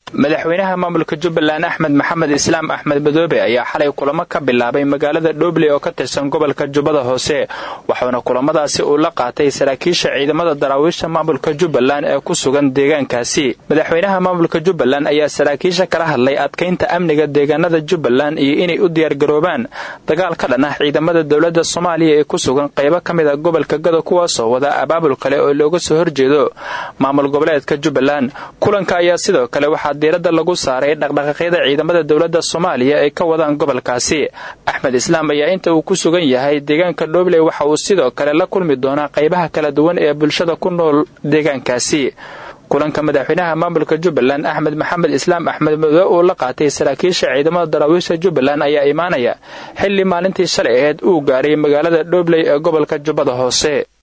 madaxweynaha maamulka jubbaland axmed maxamed islaam axmed madoobe ayaa xalay kulamo ka bilaabay magaalada dhobley oo ka tirsan gobolka jubbada hoose waxauna kulamadaasi uu la qaatay saraakiisha ciidamada daraawiisha maamulka jubbaland ee ku sugan deegaankaasi madaxweynaha maamulka jubbaland ayaa saraakiisha kala hadlay adkaynta amniga deegaanada jubbaland iyo inay u diyaargaroobaan dagaal ka dhan ah ciidamada dowladda soomaaliya ee ku sugan qaybo ka mid a gobolka gado kuwaasoo wada abaabul kale oo looga soo horjeedo maamul goboleedka jubbaland kulanka ayaa sidoo kale waxaa diiradda lagu saaray dhaqdhaqaaqyada ciidamada dowladda soomaaliya ay ka wadaan gobolkaasi axmed islaam ayaa inta uu ku sugan yahay deegaanka dhobley waxa uu sidoo kale la kulmi doonaa qaybaha kala duwan ee bulshada ku nool deegaankaasi kulanka madaxweynaha maamulka jubbaland axmed maxamed islaam axmed madoobe uu la qaatay saraakiisha ciidamada daraawiisha jubbaland ayaa imaanaya xilli maalintii shalay aheyd uu gaaray magaalada dhobley ee gobolka jubbada hoose